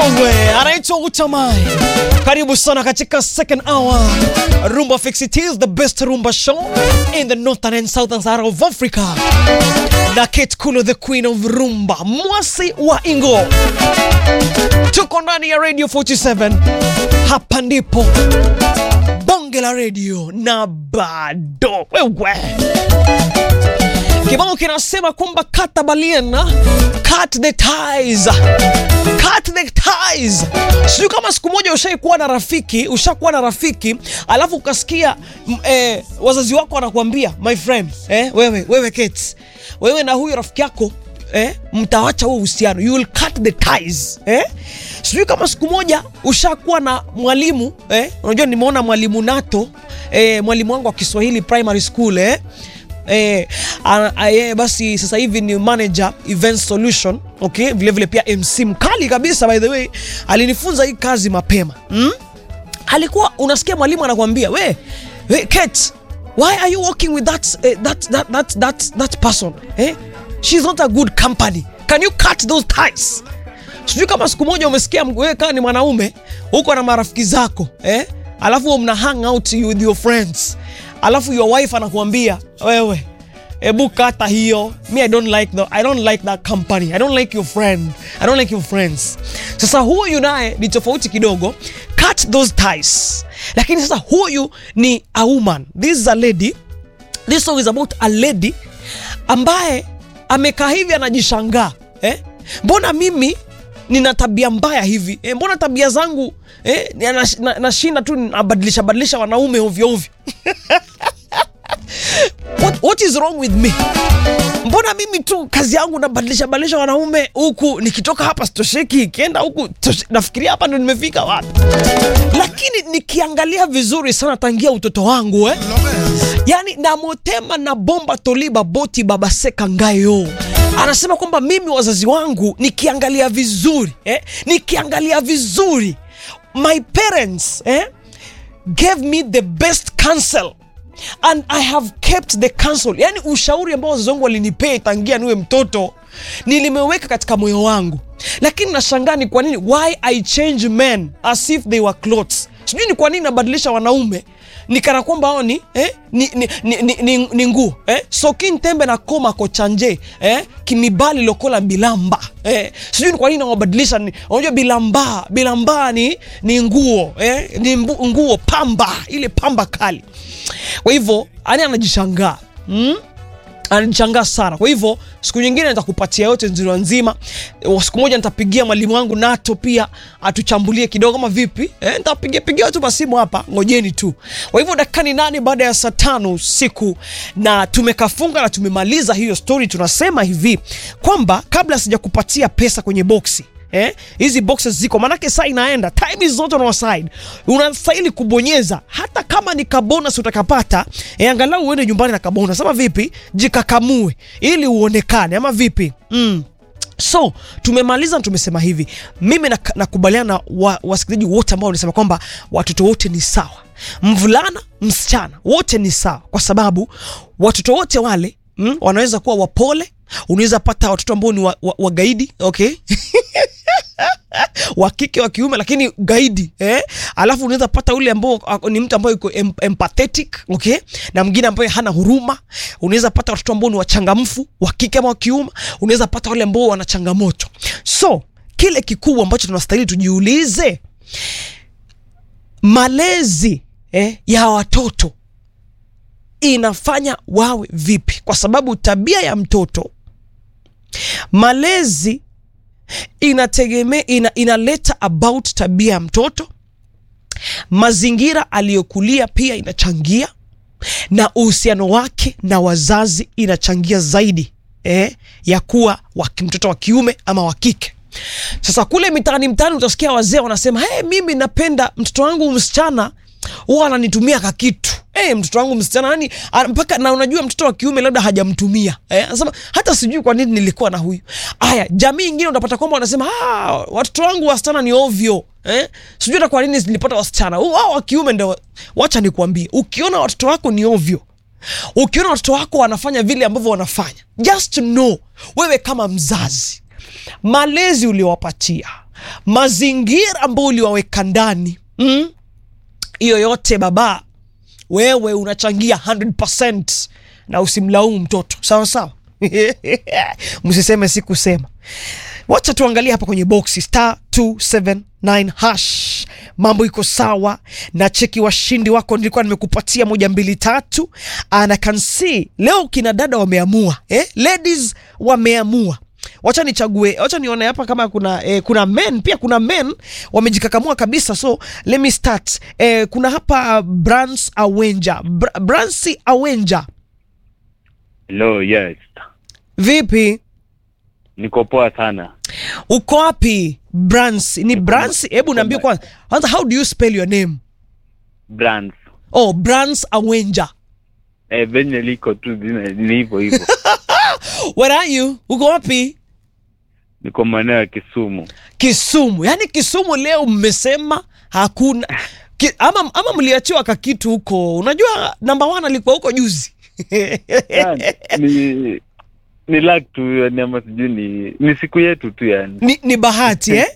Wewe anaitwa Utamai. Karibu sana katika second hour. Rumba Fix It is the best rumba show in the northern and southern side of Africa. Na Kate Kulo the queen of rumba, mwasi wa Ingo. Tuko ndani ya Radio 47. Hapa ndipo bonge la radio na bado wewe Kibao kinasema kwamba kata baliana, cut the ties, cut the ties. Sijui kama siku moja ushaikuwa na rafiki, ushakuwa na rafiki alafu ukasikia m- eh, wazazi wako wanakuambia my friend, eh, wewe wewe Kate, wewe na huyo rafiki yako eh, mtawacha huo uhusiano, you will cut the ties eh. Sijui kama siku moja ushakuwa na mwalimu eh, unajua nimeona mwalimu Nato eh, mwalimu wangu wa Kiswahili primary school eh Eh, a- a- yeye basi sasa hivi ni manager event solution okay, vile vile pia MC mkali kabisa by the way, alinifunza hii kazi mapema mm? Alikuwa unasikia mwalimu anakuambia we, we Kate, why are you working with that, eh, that, that, that, that, that person eh? She's not a good company. Can you cut those ties? Sijui kama siku moja umesikia m- wewe kama ni mwanaume uko na marafiki zako eh? Alafu mna hang out with your friends, alafu your wife anakuambia wewe Ebu kata hiyo. Me I don't like the, I don't like that company. I don't like your friend. I don't like your friends. Sasa huyu naye ni tofauti kidogo. Cut those ties. Lakini sasa huyu ni a woman. This is a lady. This song is about a lady ambaye amekaa hivi anajishangaa eh? Mbona mimi nina tabia mbaya hivi eh? Mbona tabia zangu eh? nashinda na, nashinda tu nabadilisha badilisha wanaume ovyo ovyo what, what is wrong with me mbona mimi tu kazi yangu nabadilisha badilisha wanaume huku nikitoka hapa sitosheki ikienda huku toshe- nafikiria hapa ndo nimefika wapi lakini nikiangalia vizuri sana tangia utoto wangu eh? yani namotema na bomba toliba boti babaseka ngayo anasema kwamba mimi wazazi wangu nikiangalia vizuri eh? nikiangalia vizuri my parents eh? gave me the best counsel and i have kept the counsel yani ushauri ambao wazazi wangu walinipea tangia niwe mtoto nilimeweka katika moyo wangu lakini nashangaa ni kwa nini why i change men as if they were clothes sijui ni kwa nini nabadilisha wanaume nikana kwamba hao ni, eh, ni, ni, ni, ni, ni, ni nguo eh? sokin tembe na koma kochanje eh? kimibali lokola bilamba eh? sijui ni kwa nini nawabadilisha ni- unajua bilamba bilamba ni, ni nguo eh? ni mbu, nguo pamba ile pamba kali kwa hivyo ani anajishangaa mm? anajishangaa sana kwa hivyo siku nyingine nitakupatia yote nzima nzima Eh, siku moja nitapigia mwalimu wangu nato pia atuchambulie kidogo kama vipi eh, nitapigia pigia tu masimu hapa ngojeni tu kwa hivyo dakika ni nane baada ya saa tano usiku na tumekafunga na tumemaliza hiyo story tunasema hivi kwamba kabla sijakupatia pesa kwenye boksi Eh, hizi boxes ziko manake saa inaenda time is not on our side unastahili kubonyeza hata kama ni kabonus utakapata eh, angalau uende nyumbani na kabonus ama vipi jikakamue ili uonekane ama vipi mm. so tumemaliza na tumesema hivi mimi nak- nakubaliana na wa, wasikilizaji wote ambao wanasema kwamba watoto wote ni sawa mvulana msichana wote ni sawa kwa sababu watoto wote wale mm, wanaweza kuwa wapole unaweza pata watoto ambao ni wa, wa, wagaidi okay wa kike wa kiume lakini gaidi eh? alafu unaweza pata ule ambao ako- ni mtu ambaye yuko em, empathetic okay na mwingine ambaye hana huruma unaweza pata watoto ambao ni wachangamfu wa kike ama wa kiume unaweza pata wale ambao wana changamoto so kile kikubwa ambacho tunastahili tujiulize malezi eh, ya watoto inafanya wawe vipi kwa sababu tabia ya mtoto malezi inategemea ina, inaleta about tabia ya mtoto mazingira aliyokulia pia inachangia na uhusiano wake na wazazi inachangia zaidi eh, ya kuwa wa ki- mtoto wa kiume ama wa kike sasa kule mitaani mtaani utasikia wazee wanasema hey, mimi napenda mtoto wangu msichana huwa ananitumia kakitu hey, mtoto wangu msichana yani a- mpaka na unajua mtoto wa kiume labda hajamtumia eh, anasema hata sijui kwa nini nilikuwa na huyu aya jamii ingine utapata kwamba wanasema ah, watoto wangu wasichana ni ovyo eh? sijui hata kwa nini nilipata wasichana wao wa kiume ndo wacha nikuambie ukiona watoto wako ni ovyo ukiona watoto wako wanafanya vile ambavyo wanafanya just know wewe kama mzazi malezi uliowapatia mazingira ambayo uliwaweka ndani mm? hiyo yote baba wewe unachangia 100% na usimlaumu mtoto sawa sawa msiseme sikusema wacha tuangalie hapa kwenye boxi star 279 hash mambo iko sawa na cheki washindi wako nilikuwa nimekupatia moja mbili tatu and I can see leo kina dada wameamua eh? ladies wameamua wacha nichague wacha nione hapa kama kuna eh, kuna men pia kuna men wamejikakamua kabisa so let me start eh, kuna hapa Brans Awenja Br Bransi Awenja Hello, yes. vipi Niko poa sana. uko wapi Brans ni Brans hebu niambie kwanza kwanza how do you spell your name Brands. oh Brans Awenja Eh, venye liko tu jina ni hivyo hivyo. where are you uko wapi Niko maeneo ya Kisumu. Kisumu yaani Kisumu leo mmesema hakuna Ki, ama, ama mliachiwa kakitu huko unajua namba one alikuwa huko juzi Ah, ni ni luck tu yani ama sijui ni ni siku yetu tu yani. ni, ni bahati eh?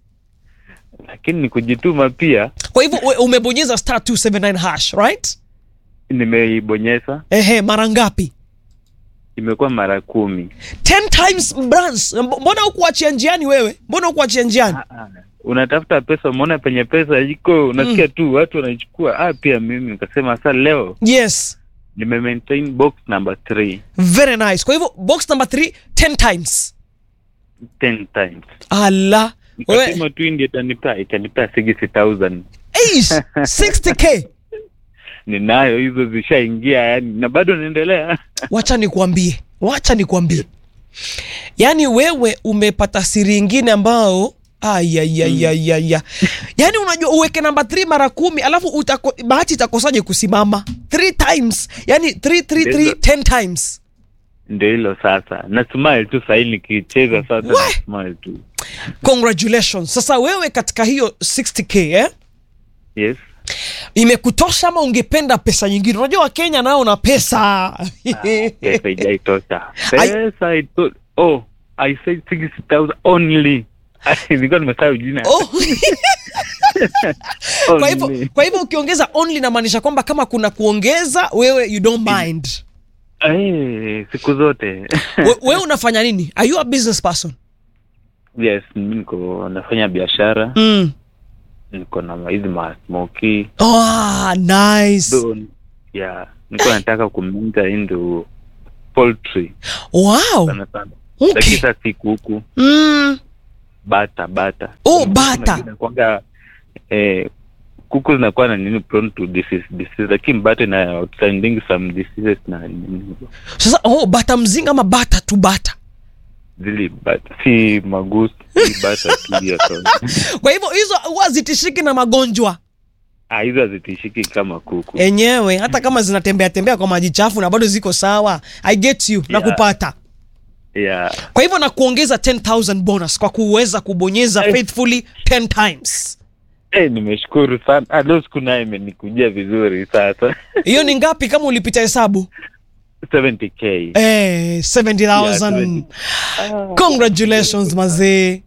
Lakini ni kujituma pia. kwa hivyo we- umebonyeza star 279 hash right Nimeibonyeza ehe mara ngapi imekuwa mara kumi. 10 times Brans Mb- mbona hukuachia njiani wewe mbona hukuachia njiani Ah, ah. Unatafuta pesa, umeona penye pesa iko, unasikia tu watu wanaichukua. Ah, pia mimi nikasema sasa leo yes nime maintain box number 3 very nice kwa hivyo box number 3 10 times 10 times. ala wewe Nikasema tu ndio itanipea itanipea 60000 Eish, 60k ninayo hizo zishaingia yani na bado naendelea wacha nikuambie wacha nikuambie yaani wewe umepata siri ingine ambao ayayayayaya yaani unajua uweke namba 3 mara kumi alafu utako, bahati itakosaje kusimama 3 times yaani 333 Ndio. 10 times ndio hilo sasa na smile tu sahii nikicheza sasa We! na smile tu congratulations sasa wewe katika hiyo 60k eh? yes imekutosha ama ungependa pesa nyingine unajua wakenya nao na pesa pesa ijaitosha Ai- pesa ito oh i said 60000 only nilikuwa nimesahau jina oh. kwa hivyo Only. kwa hivyo ukiongeza only namaanisha kwamba kama kuna kuongeza wewe you don't mind Eh, siku zote We- wewe unafanya nini are you a business person yes mimi niko nafanya biashara mm. niko na hizi masmoki oh, nice so yeah niko nataka kumenta into poultry wow sana sana okay. lakini sasa si kuku mm. bata bata Oh, Kuku bata. inakuanga, eh, kuku zinakuwa na nini prone to disease, disease lakini bata ina outstanding some diseases na nini sasa oh, bata mzinga ama bata tu bata zili bata si magusi si bata tu hiyo tu. kwa hivyo hizo huwa zitishiki na magonjwa Ah, hizo hazitishiki kama kuku enyewe hata kama zinatembea tembea kwa maji chafu na bado ziko sawa i get you na Yeah. kupata yeah kwa hivyo na kuongeza 10000 bonus kwa kuweza kubonyeza Eh. faithfully 10 times eh, nimeshukuru sana ah, leo siku naye imenikujia vizuri sasa hiyo ni ngapi kama ulipita hesabu 70k eh, 70000 Yeah, Ah, congratulations mazee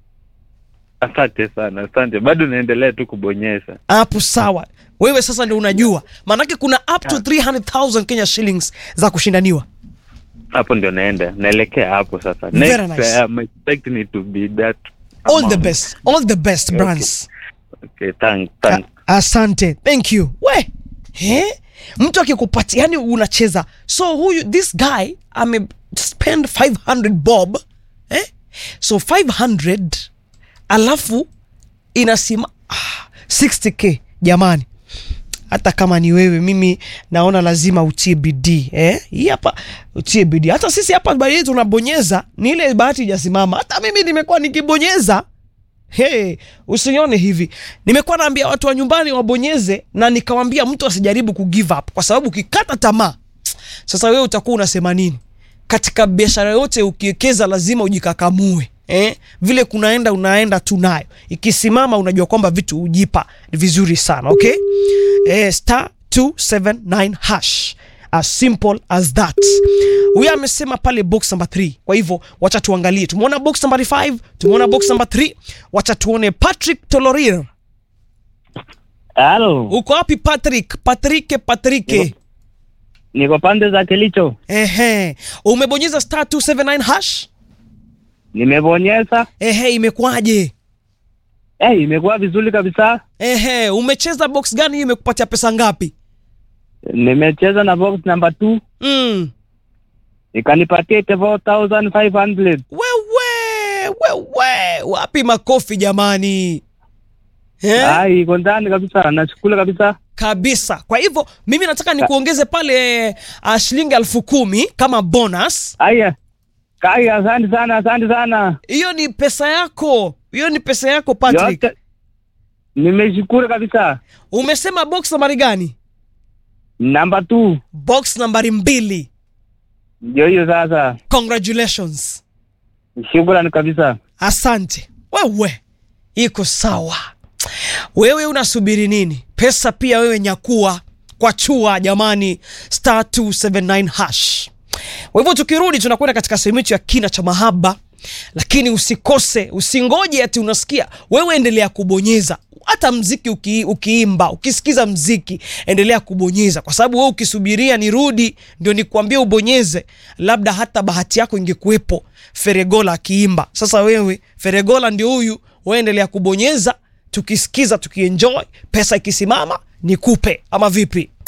asante sana asante bado naendelea tu kubonyeza hapo sawa wewe sasa ndio unajua maanake kuna up to 300000 kenya shillings za kushindaniwa hapo ndio naenda naelekea hapo sasa Very next nice. I'm expecting it to be that all the amount. best all the best brands okay thanks thanks A- asante thank you we eh? mtu akikupatia yani unacheza so huyu this guy ame spend 500 bob eh? so 500 alafu inasima ah, 60k jamani hata kama ni wewe mimi naona lazima utie bidii eh? hii hapa utie bidii hata sisi hapa baadaye tunabonyeza ni ile bahati ijasimama hata mimi nimekuwa nikibonyeza Hey, usione hivi nimekuwa naambia watu wa nyumbani wabonyeze na nikawambia mtu asijaribu ku give up kwa sababu ukikata tamaa sasa wewe utakuwa unasema nini katika biashara yote ukiwekeza lazima ujikakamue eh? vile kunaenda unaenda tu nayo ikisimama unajua kwamba vitu hujipa vizuri sana okay eh, star 279 hash as simple as that huyo amesema pale box number 3 kwa hivyo wacha tuangalie tumeona box number 5 tumeona box number 3 wacha tuone patrick tolorir Halo, uko wapi patrick patrike patrike niko pande za Kilicho. ehe umebonyeza star 279 hash Nimebonyeza. ehe imekwaje Eh, imekuwa vizuri kabisa. ehe umecheza box gani hiyo imekupatia pesa ngapi Nimecheza na box number 2 mm. ikanipatia 4500. wewe wewe wapi makofi jamani eh? Ah, iko ndani kabisa. Nashukuru kabisa. kabisa kwa hivyo mimi nataka nikuongeze pale uh, shilingi elfu kumi kama bonus Aya. Kaya, asante sana, asante sana. hiyo ni pesa yako hiyo ni pesa yako patrick Yote. Nimeshukuru kabisa. umesema box nambari gani Number 2. box nambari mbili Ndio hiyo sasa. congratulations Shukrani kabisa. asante wewe iko sawa wewe unasubiri nini pesa pia wewe nyakua kwa chua jamani star 279 hash kwa hivyo tukirudi tunakwenda katika sehemu yetu ya kina cha mahaba lakini usikose usingoje ati unasikia wewe endelea kubonyeza hata mziki uki, ukiimba ukisikiza mziki endelea kubonyeza kwa sababu wewe ukisubiria nirudi ndio nikuambia ubonyeze labda hata bahati yako ingekuwepo feregola akiimba sasa wewe feregola ndio huyu wewe endelea kubonyeza tukisikiza tukienjoy pesa ikisimama nikupe ama vipi